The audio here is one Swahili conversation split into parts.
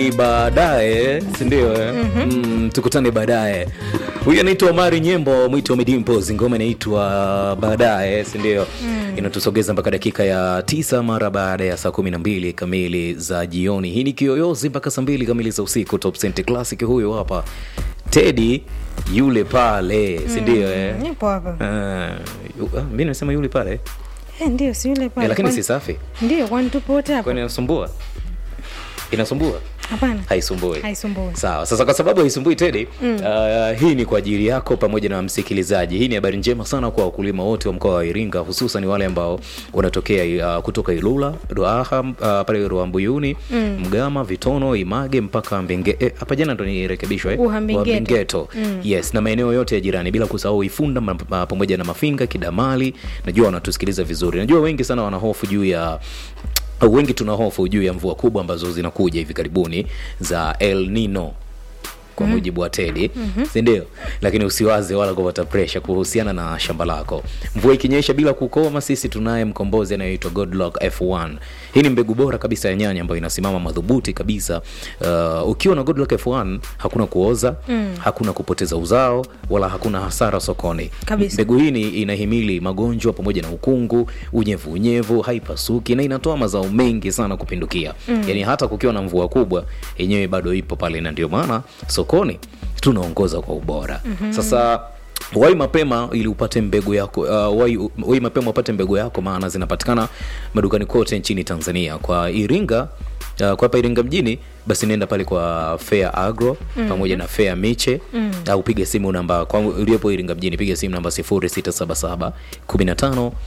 baadaye sindio eh? mm, tukutane baadaye huyu anaitwa omari nyembo mwito midimpos ngoma inaitwa baadaye sindio mm. inatusogeza mpaka dakika ya tisa mara baada ya saa kumi na mbili kamili za jioni hii ni kiyoyozi mpaka saa mbili kamili za usiku top Cent classic huyo hapa tedi yule pale sindio eh? nipo hapa uh, mi nimesema yule pale Eh, ndio si yule eh, pale lakini Kwani- si safi ndio kwani tupo wote hapa kwani inasumbua inasumbua hapana haisumbui haisumbui sawa sasa kwa sababu haisumbui tedi mm. uh, hii ni kwa ajili yako pamoja na msikilizaji hii ni habari njema sana kwa wakulima wote wa mkoa wa iringa hususan wale ambao wanatokea uh, kutoka ilula ruaha uh, pale ruambuyuni mm. mgama vitono image mpaka mbenge eh, hapa jana ndo nirekebishwa eh? Uhambengeto. Uhambengeto. mm. yes na maeneo yote ya jirani bila kusahau ifunda ma- ma- pamoja na mafinga kidamali najua wanatusikiliza vizuri najua wengi sana wanahofu juu ya au wengi tuna hofu juu ya mvua kubwa ambazo zinakuja hivi karibuni za el nino kwa mujibu wa tedi mm-hmm. sindio lakini usiwaze wala kupata presha kuhusiana na shamba lako mvua ikinyesha bila kukoma sisi tunaye mkombozi anayeitwa godlock f1 hii ni mbegu bora kabisa ya nyanya ambayo inasimama madhubuti kabisa uh, ukiwa na godlock f1 hakuna kuoza mm. hakuna kupoteza uzao wala hakuna hasara sokoni Kabisa. mbegu hii ni- inahimili magonjwa pamoja na ukungu unyevu unyevu haipasuki na inatoa mazao mengi sana kupindukia mm. yaani hata kukiwa na mvua kubwa yenyewe bado ipo pale na ndio maana sokoni tunaongoza kwa ubora mm-hmm. sasa wai mapema ili upate mbegu yako uh, wai, wai mapema upate mbegu yako maana zinapatikana madukani kote nchini tanzania kwa iringa Uh, kwa hapa iringa mjini basi nenda pale kwa fair agro mm. pamoja na fair miche mm. au piga simu namba kwa uliopo iringa mjini piga simu namba 0677 15 uh,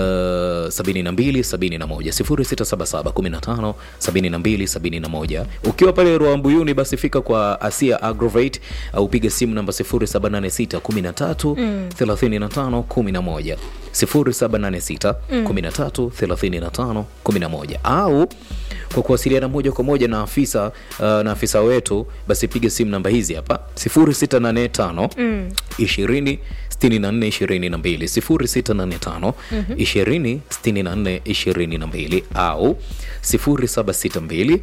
72 71 0677 15 72 71 ukiwa pale ruambuyuni basi fika kwa asia agrovate au piga simu namba 0786 13 35 11 0786 13 35 11 au kwa kuwasiliana moja kwa moja na afisa uh, na afisa wetu basi piga simu namba hizi hapa 0685 mm. 20 64 22 0685 20 64 22 au 0762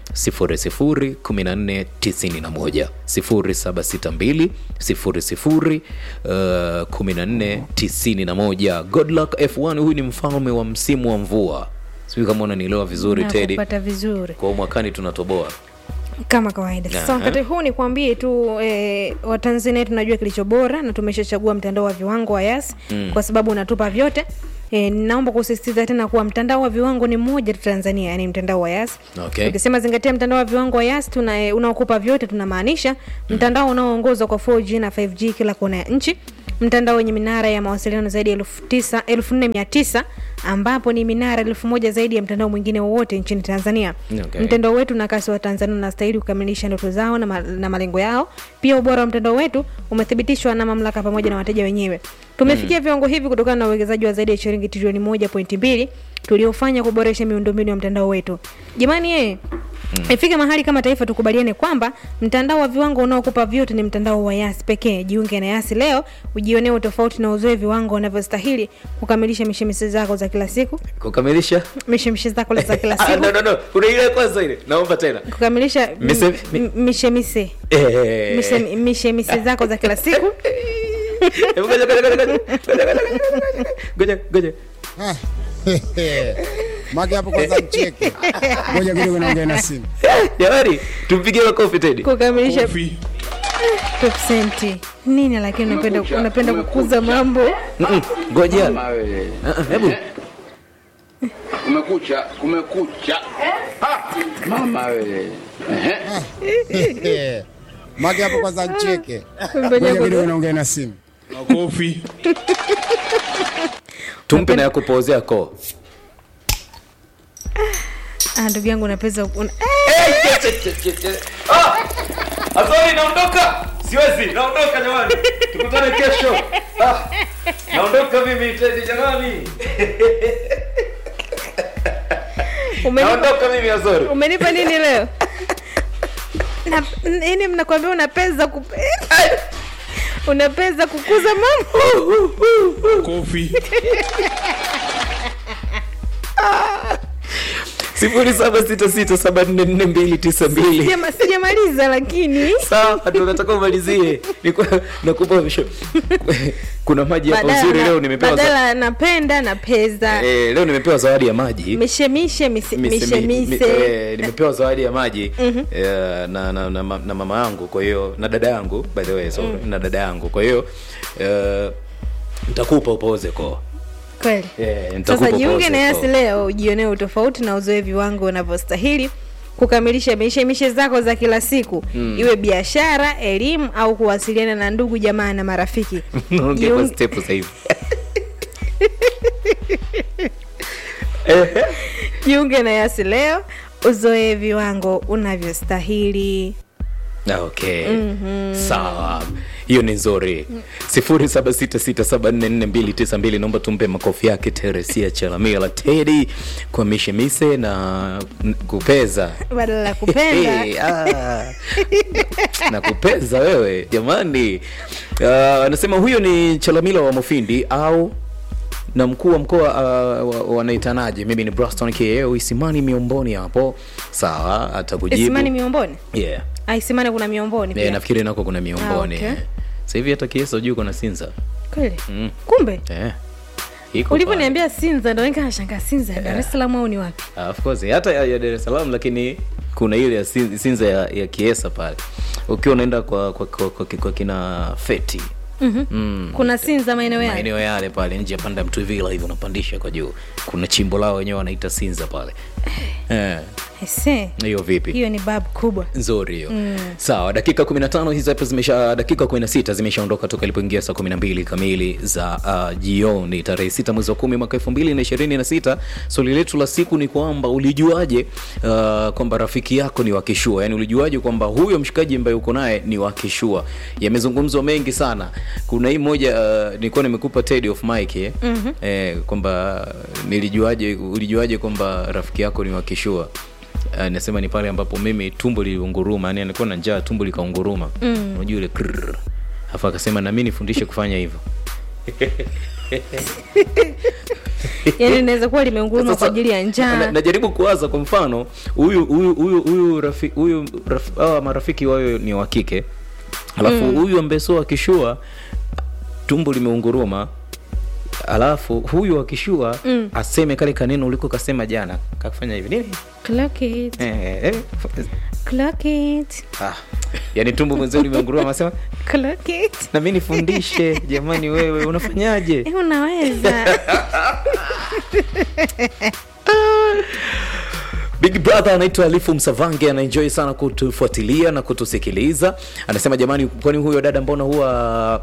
00 14 91 0762 00 uh, 14 91 godluck f1 huyu ni mfalme wa msimu wa mvua sijui kama unanielewa vizuri tedi kupata vizuri kwa mwakani tunatoboa kama kawaida sasa Aha. wakati huu ni kuambie tu e, watanzania tunajua kilicho bora na tumeshachagua mtandao wa viwango wa yas mm. kwa sababu unatupa vyote E, naomba kusisitiza tena kuwa mtandao wa viwango ni mmoja tu tanzania yani mtandao wa yas Okay. ukisema zingatia mtandao wa viwango wa yas tuna e, unaokupa vyote tunamaanisha mtandao unaoongozwa kwa 4g na 5g kila kona ya nchi mtandao wenye minara ya mawasiliano zaidi ya elfu tisa- elfu nne mia tisa ambapo ni minara elfu moja zaidi ya mtandao mwingine wowote nchini tanzania Okay. mtandao wetu na kasi wa tanzania unastahili kukamilisha ndoto zao na, ma, na malengo yao pia ubora wa mtandao wetu umethibitishwa na mamlaka pamoja na wateja wenyewe tumefikia viwango hivi kutokana na uwekezaji wa zaidi ya shilingi trilioni moja pointi mbili tuliofanya kuboresha miundombinu ya mtandao wetu jamani yeye ifike mahali kama taifa tukubaliane kwamba mtandao wa viwango unaokupa vyote ni mtandao wa yasi pekee jiunge na yasi leo ujionee utofauti na uzoe viwango unavyostahili kukamilisha mishemishe zako za kila siku kukamilisha mishemishe zako za kila Ah, siku no, no, no. kuna ile kwanza ile naomba tena kukamilisha m- Mise- m- mishemise Eh. Mise- mishemise zako za kila siku Hebu ngoja, ngoja, ngoja, ngoja, ngoja, ngoja, ngoja, ngoja. Mage hapo kwanza mcheke. Ngoja kidogo naongea na simu. jamani tumpigie makofi tedi kukamilisha top senti nini lakini unapenda unapenda kukuza mambo Mm-mm, ngoja Mama wewe. Ah, ah, hebu Kumekucha, kumekucha. Ah, Mama wewe. Ehe. Mage hapo kwanza mcheke. Ngoja Ngoja kwanza. kidogo naongea na simu. makofi tumpe na ya kupozea koo Ah, ndugu yangu unapeza una... Azori naondoka siwezi naondoka jamani tukutane kesho ah, naondoka mimi tedi jamani umenipa, naondoka mimi azori umenipa nini leo Na- nini mnakwambia unapeza ku... unapeza kukuza mambo makofi sifuri saba sita sita saba nne nne mbili tisa mbili Sijama- sijamaliza lakini sawa ndio nataka umalizie Nikuwa- nakupa visho kuna maji hapa badala uzuri na- leo nimepewa za- badala napenda na pesa eh, leo nimepewa zawadi ya maji mishemishe mise- Mise- mi- mi- mishemise eh, nimepewa zawadi ya maji eh, na, na, na, ma- na mama yangu kwa hiyo na dada yangu by the way sorry, na dada yangu kwa hiyo eh, nitakupa upoze ko kweli Eh, nitakupa sasa jiunge pause na yasi kwa- leo ujionee utofauti na uzoevi wangu unavyostahili kukamilisha mishemishe zako za kila siku mm. iwe biashara elimu au kuwasiliana na ndugu jamaa na marafiki Naongea kwa Jiunge- step sasa hivi jiunge na yasi leo uzoe viwango unavyostahili Ah, okay sawa hiyo ni nzuri sifuri saba sita sita saba nne nne mbili tisa mbili naomba tumpe makofi yake teresia chalamila tedi kwa mishemise na n- kupeza badala ya kupenda Hey, ah. na kupeza wewe jamani Ah, anasema huyo ni chalamila wa mufindi au na mkuu wa mkoa uh, wa- wanaitanaje mimi ni braston keo isimani miomboni hapo sawa atakujibu isimani miomboni yeah. Ah, isimani kuna miomboni yeah, pia nafikiri nako kuna miomboni Ah, okay. sasa hivi hata kiesa juu kuna sinza kweli Mm. kumbe eh. Iko ulivyoniambia sinza ndo nikashangaa sinza dar es salaam au ni wapi pale. Ah, of course hata ya, ya dar es salaam lakini kuna ile ya Sin- sinza ya, ya kiesa pale ukiwa unaenda kwa, kwa, kwa, kwa, kwa kina feti Mhm. mm. kuna sinza maeneo yale maeneo yale pale nje ya panda mtuvila hivi unapandisha kwa juu kuna chimbo lao wenyewe wanaita sinza pale eh, Ese, hiyo vipi hiyo ni babu kubwa nzuri hiyo mm. sawa dakika 15 hizi hapa zimesha dakika 16 zimeshaondoka toka ilipoingia saa 12 kamili za uh, jioni tarehe 6 mwezi wa 10 mwaka 2026 swali letu la siku ni kwamba ulijuaje uh, kwamba rafiki yako ni wakishua yani ulijuaje kwamba huyo mshikaji ambaye uko naye ni wakishua yamezungumzwa mengi sana kuna hii moja uh, nilikuwa nimekupa Teddy of Mike eh? mm-hmm. eh, kwamba nilijuaje ulijuaje kwamba rafiki yako ni wakishua Uh, nasema ni pale ambapo mimi tumbo liliunguruma yani alikuwa na njaa tumbo likaunguruma mm. unajua ile krrr. afu akasema na mimi nifundishe kufanya hivyo yani inaweza kuwa limeunguruma Sasa, kwa ajili ya na- njaa najaribu kuwaza kwa mfano huyu huyu huyu huyu rafi, huyu raf, hawa marafiki wayo ni wa kike alafu huyu ambaye sio akishua tumbo limeunguruma alafu huyu akishua mm. aseme kale kaneno uliko kasema jana kakufanya hivi nini Clock it, eh, eh, clock it, ah. yani tumbo mwenzio limeunguruma asema clock it. na mi nifundishe jamani wewe unafanyaje Eh, unaweza big brother anaitwa alifu msavange anaenjoy sana kutufuatilia na kutusikiliza anasema jamani kwani huyo dada mbona huwa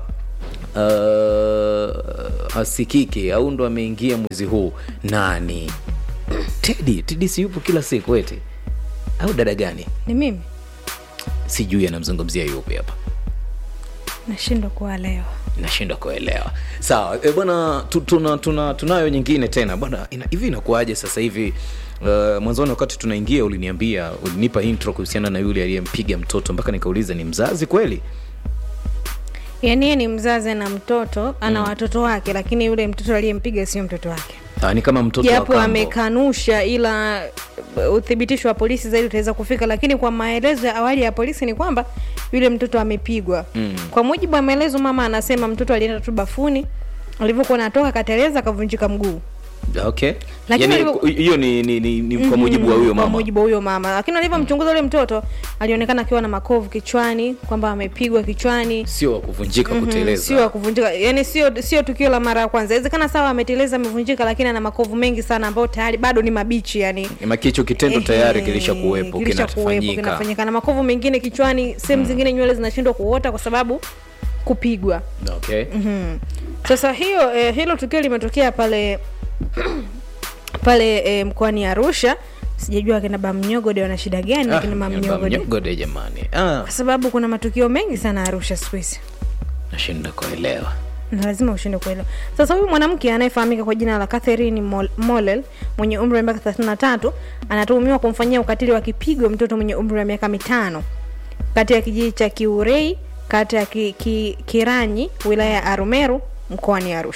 uh, asikiki au ndo ameingia mwezi huu nani tedi tedi si yupo kila siku eti au dada gani ni mimi sijui anamzungumzia yupi hapa nashindwa kuwalewa nashindwa kuelewa sawa e, bwana tu, tuna, tuna, tunayo nyingine tena bwana ina, hivi inakuaje sasa hivi uh, mwanzoni wakati tunaingia uliniambia ulinipa intro kuhusiana na yule aliyempiga mtoto mpaka nikauliza ni mzazi kweli yaani yeye ni mzazi na mtoto ana watoto wake lakini yule mtoto aliyempiga sio mtoto wake Ah, ni kama mtoto wa japo kambo. amekanusha ila uh, uthibitisho wa polisi zaidi utaweza kufika lakini kwa maelezo ya awali ya polisi ni kwamba yule mtoto amepigwa mm. kwa mujibu wa maelezo mama anasema mtoto alienda tu bafuni alivyokuwa natoka akateleza akavunjika mguu okay Lakini Yaani, alivyo- hiyo ni, ni, ni, ni kwa mujibu wa huyo kwa mama mujibu wa huyo mama lakini alivyomchunguza yule mtoto alionekana akiwa na makovu kichwani kwamba amepigwa kichwani sio wa kuvunjika Mhm, kuteleza sio wa kuvunjika yani sio sio tukio la mara ya kwanza inawezekana sawa ameteleza amevunjika lakini ana makovu mengi sana ambayo tayari bado ni mabichi yani makicho kitendo tayari Ehe, kilisha kuwepo kilishakuwepo, kinafanyika kinafanyika na makovu mengine kichwani sehemu zingine nywele zinashindwa kuota kwa sababu kupigwa okay mm. sasa hiyo eh, hilo tukio limetokea pale pale eh, mkoani arusha sijajua akina bamnyogode wana shida gani Ah, akina mamnyogode mnyogode jamani ah, kwa sababu kuna matukio mengi sana arusha siku hizi nashinda kuelewa na lazima ushinde kuelewa sasa huyu mwanamke anayefahamika kwa jina la catherine Mol- molel mwenye umri wa miaka 33 anatuhumiwa kumfanyia ukatili wa kipigo mtoto mwenye umri wa miaka mitano kati ya kijiji cha kiurei kata ya ki, ki, kiranyi wilaya ya arumeru mkoani arusha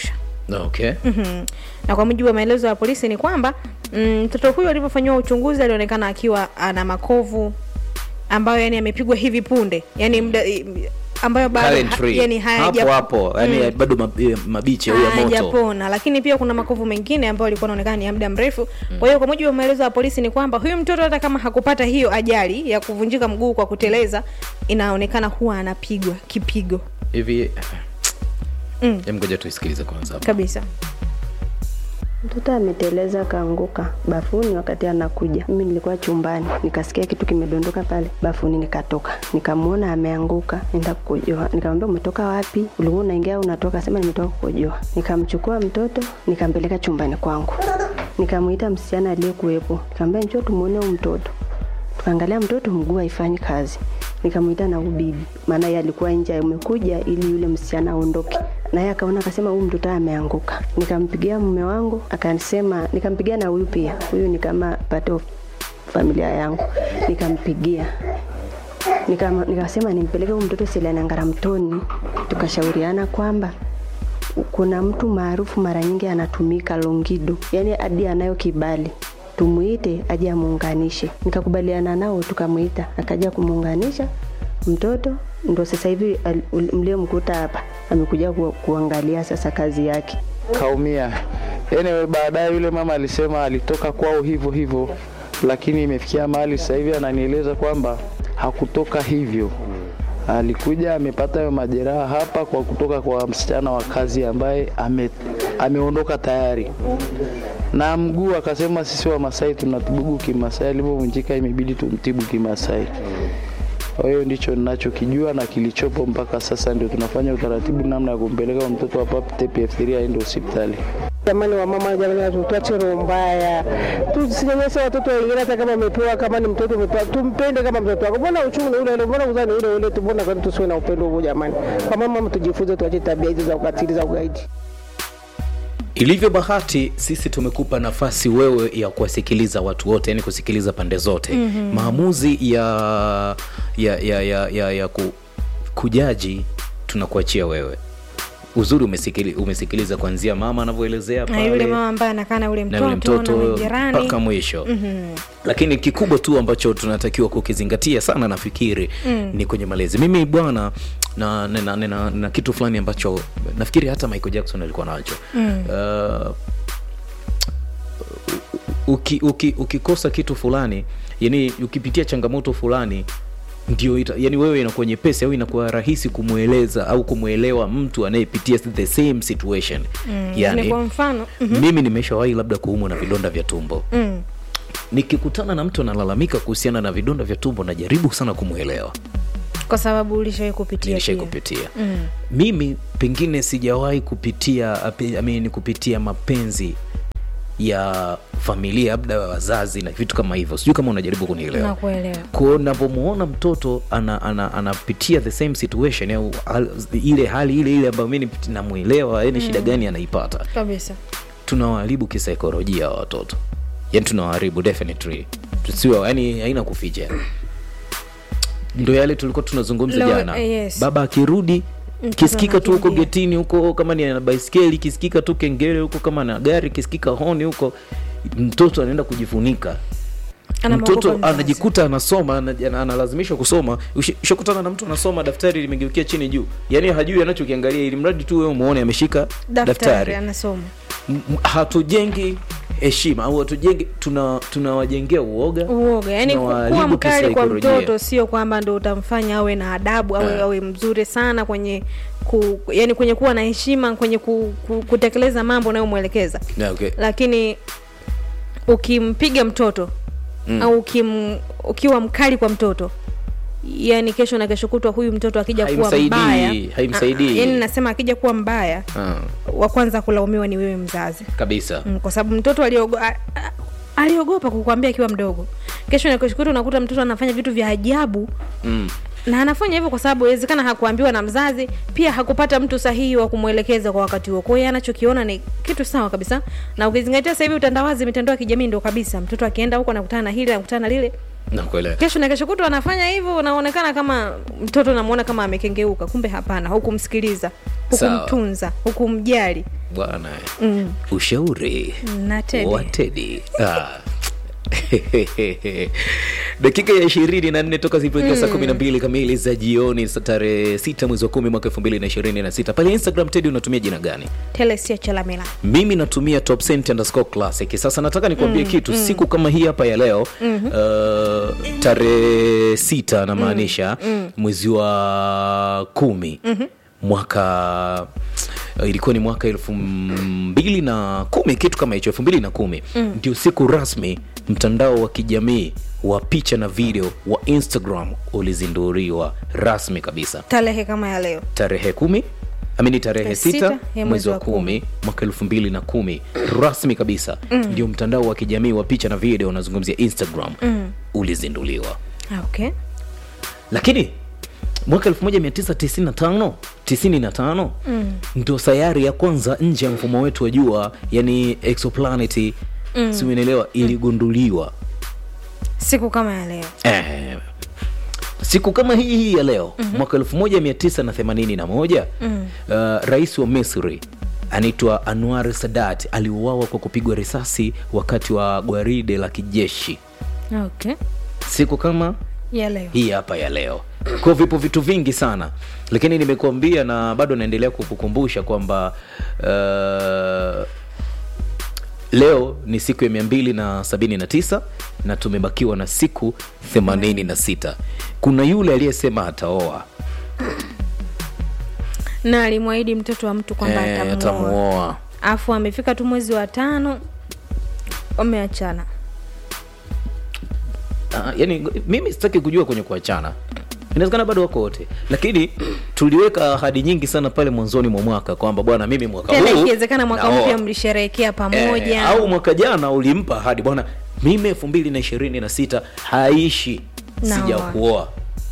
okay Mhm. na kwa mujibu wa maelezo ya polisi ni kwamba mm, mtoto huyo alivyofanyiwa uchunguzi alionekana akiwa ana makovu ambayo yani amepigwa hivi punde yani mda, i- ambayo bado ha, Currently. yani hapo hayaja- hapo yani bado mab- eh, mabichi au ya moto hajapona lakini pia kuna makovu mengine ambayo alikuwa anaonekana ni ya muda mrefu kwa hiyo kwa mujibu wa maelezo ya polisi ni kwamba huyu mtoto hata kama hakupata hiyo ajali ya kuvunjika mguu kwa kuteleza inaonekana huwa anapigwa kipigo hivi Mm. Em, ngoja tuisikilize kwanza kabisa Mtoto ameteleza akaanguka bafuni wakati anakuja. Mimi nilikuwa chumbani, nikasikia kitu kimedondoka pale bafuni, nikatoka nikamwona ameanguka, nenda kukojoa. Nikamwambia umetoka wapi? Ulikuwa unaingia au unatoka? Sema nimetoka kukojoa. Nikamchukua mtoto nikampeleka chumbani kwangu, nikamwita msichana aliyekuwepo, nikamwambia njoo tumuone huyu mtoto. Tukaangalia mtoto mguu haifanyi kazi, nikamwita na ubibi, maana yeye alikuwa nje amekuja ili yule msichana aondoke, na yeye akaona akasema, huyu mtoto ameanguka. Nikampigia mume wangu akasema, nikampigia na huyu pia, huyu ni kama part of familia yangu, nikampigia Nikama- nikasema nimpeleke huyu mtoto Selena Ngaramtoni, tukashauriana kwamba kuna mtu maarufu mara nyingi anatumika Longido, yani hadi anayo kibali tumuite aje amuunganishe. Nikakubaliana nao, tukamuita akaja kumuunganisha mtoto, ndo sasa hivi al- ul- mliomkuta hapa amekuja ku, kuangalia sasa kazi yake. kaumia. Anyway, baadaye yule mama alisema alitoka kwao hivyo hivyo, lakini imefikia mahali sasa hivi ananieleza kwamba hakutoka hivyo. Alikuja amepata hayo majeraha hapa kwa kutoka kwa msichana wa kazi ambaye ame, ameondoka tayari na mguu akasema sisi wa Masai tunatibu kimasai, alivyovunjika imebidi tumtibu kimasai. Kwa hiyo ndicho ninachokijua na kilichopo mpaka sasa, ndio tunafanya utaratibu namna ya kumpeleka mtoto hapa TPF3 aende hospitali. Jamani wa mama, jamani, tuache roho mbaya, tusinyanyase watoto wengine. Hata kama umepewa, kama ni mtoto umepewa, tumpende kama mtoto wako. Mbona uchungu ni ule ule, mbona uzani ule ule tu, mbona kwani tusiwe na upendo huo? Jamani, kwa mama, tujifunze, tuache tabia hizo za ukatili, za ugaidi. ilivyo bahati sisi tumekupa nafasi wewe ya kuwasikiliza watu wote yani kusikiliza pande zote mm-hmm. maamuzi ya ya ya ya, ya, ya ku, kujaji tunakuachia wewe uzuri umesikili, umesikiliza kuanzia mama anavyoelezea na yule pale mama ambaye anakaa na ule na yule mtoto na mtoto jirani mpaka mwisho mm-hmm. lakini kikubwa tu ambacho tunatakiwa kukizingatia sana nafikiri mm. ni kwenye malezi mimi bwana na, na, na, na, na, na kitu fulani ambacho nafikiri hata michael jackson alikuwa nacho mm. uh, uki, uki, ukikosa kitu fulani yani ukipitia changamoto fulani ndio ita, yani wewe inakuwa nyepesi au inakuwa rahisi kumweleza au kumwelewa mtu anayepitia the same situation mm, ni kwa mfano mm-hmm. mimi nimeshawahi labda kuumwa na vidonda vya tumbo mm. nikikutana na mtu analalamika kuhusiana na vidonda vya tumbo najaribu sana kumwelewa kwa sababu ulishawai kupitia nilishai pia. kupitia Mm. mimi pengine sijawahi kupitia ape- I mean, kupitia mapenzi ya familia labda wazazi na vitu kama hivyo sijui kama unajaribu kunielewa nakuelewa ko navyomwona mtoto anapitia ana, ana anapitia the same situation au hal, ile hali ile ile ambayo mi nipiti- namwelewa yani shida gani anaipata kabisa tunawaharibu kisaikolojia wa watoto yani tunawaharibu definitely tusiwe yani haina kuficha ndo yale tulikuwa tunazungumza Leo- jana eh, yes. baba akirudi Mtoto kisikika tu huko anakimbia. getini huko kama ni ana baiskeli kisikika tu kengele huko kama na gari kisikika honi huko mtoto anaenda kujifunika Anamwogopa mtoto mzazi. anajikuta anasoma ana- ana- analazimishwa kusoma Ushi- ushakutana na mtu anasoma daftari limegeukia chini juu yaani hajui anachokiangalia ili mradi tu wewe umuone ameshika daftari daftari anasoma M- m- hatujengi heshima au hatujengi tuna tunawajengea uoga uoga yani ku- tunawaharibu kuwa mkali kwa kisaikolojia. mtoto sio kwamba ndo utamfanya awe na adabu awe, Eh. awe mzuri sana kwenye ku, yani kwenye kuwa na heshima kwenye ku, ku, kutekeleza mambo unayomwelekeza Yeah, okay. lakini ukimpiga mtoto mm. au ukim, ukiwa mkali kwa mtoto yani kesho na kesho kutwa huyu mtoto akija kuwa Haimsaidii, mbaya haimsaidii. Ah, ah, yani nasema akija kuwa mbaya Ah, wa kwanza kulaumiwa ni wewe mzazi kabisa mm, kwa sababu mtoto aliogo, a, a, aliogopa kukwambia akiwa mdogo kesho na kesho kutwa unakuta mtoto anafanya vitu vya ajabu mm. na anafanya hivyo kwa sababu inawezekana hakuambiwa na mzazi pia hakupata mtu sahihi wa kumwelekeza kwa wakati huo kwa hiyo anachokiona ni kitu sawa kabisa na ukizingatia sasa hivi utandawazi mitandao ya kijamii ndo kabisa mtoto akienda huko anakutana na hili anakutana na lile nakuelewa kesho na kesho kutwa anafanya hivyo unaonekana kama mtoto unamwona kama amekengeuka kumbe hapana hukumsikiliza Sawa. hukumtunza hukumjali bwana ushauri na Teddy. wa Teddy. Ah. dakika ya ishirini na nne toka zilipofika saa kumi na mbili kamili za jioni sa tarehe sita mwezi wa kumi mwaka elfu mbili na ishirini na sita pale instagram tedi unatumia jina gani telesia chalamila mimi natumia top cent underscore classic sasa nataka nikuambie kitu siku kama hii hapa ya leo uh, tarehe sita namaanisha mwezi wa kumi mwaka uh, ilikuwa ni mwaka elfu mbili na kumi kitu kama hicho elfu mbili na kumi ndio siku rasmi mtandao wa kijamii wa picha na video wa instagram ulizinduliwa rasmi kabisa tarehe kama ya leo tarehe kumi amini tarehe Tarehe sita sita ya mwezi wa kumi mwaka elfu mbili na kumi rasmi kabisa ndio mtandao wa kijamii wa picha na video unazungumzia instagram ulizinduliwa Ah, okay lakini mwaka 1995 95 mm. ndo sayari ya kwanza nje ya mfumo wetu wa jua yani exoplanet mm. siunaelewa iligunduliwa siku kama ya leo eh, siku kama hii hii ya leo mm-hmm. mwaka 1981 mm. uh, rais wa misri anaitwa anwar sadat aliuawa kwa kupigwa risasi wakati wa gwaride la kijeshi okay siku kama ya leo hii hapa ya leo kwa vipo vitu vingi sana lakini nimekuambia na bado naendelea kukukumbusha kwamba uh, leo ni siku ya mia mbili na sabini na tisa na tumebakiwa na siku themanini na sita kuna yule aliyesema ataoa na alimwahidi mtoto wa mtu kwamba Eh, atamuoa atamuoa afu amefika tu mwezi wa tano wameachana Ah, yani mimi sitaki kujua kwenye kuachana inawezekana bado wako wote lakini tuliweka ahadi nyingi sana pale mwanzoni mwa mwaka kwamba bwana mimi mwaka tena huu ikiwezekana mwaka naoa. mpya mlisherehekea pamoja Eh, au mwaka jana ulimpa ahadi bwana mimi elfu mbili na ishirini na sita haishi Naoa. sija kuoa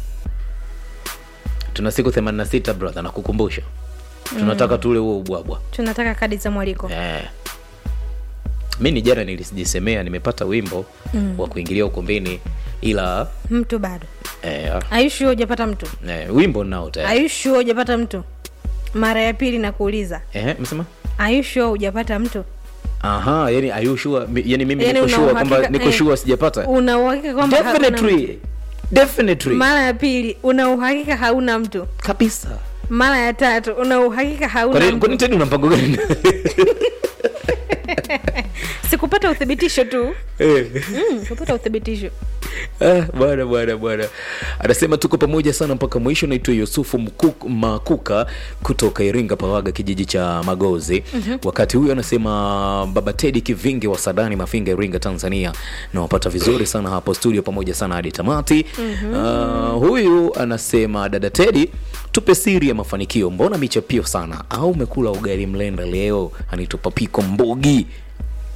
tuna siku 86 brother nakukumbusha tunataka tule huo ubwabwa tunataka kadi za mwaliko eh. mi ni jana nilijisemea nimepata wimbo mm. wa kuingilia ukumbini ila mtu bado eh, aishu hujapata mtu eh, wimbo nao tayari aishu hujapata mtu mara ya pili na kuuliza eh, msema aishu hujapata mtu aha yani are you sure? Mi- yani mimi Yani niko una sure kwamba uhakika- niko eh, sure sijapata una uhakika kwamba hakuna mtu? definitely definitely mara ya pili una uhakika hauna mtu kabisa mara ya tatu una uhakika hauna Kwani- kwani mtu tena una mpango gani sikupata uthibitisho tu Eh. mm, kupata uthibitisho Ah, bwana bwana bwana anasema tuko pamoja sana mpaka mwisho naitwa yusufu Mkuk- makuka kutoka iringa pawaga kijiji cha magozi mm-hmm. wakati huyu anasema baba tedi kivingi wa sadani mafinga iringa tanzania nawapata vizuri sana hapo studio pamoja sana hadi tamati mm-hmm. uh, huyu anasema dada tedi tupe siri ya mafanikio mbona michapio sana au umekula ugali mlenda leo anaitwa papiko mbogi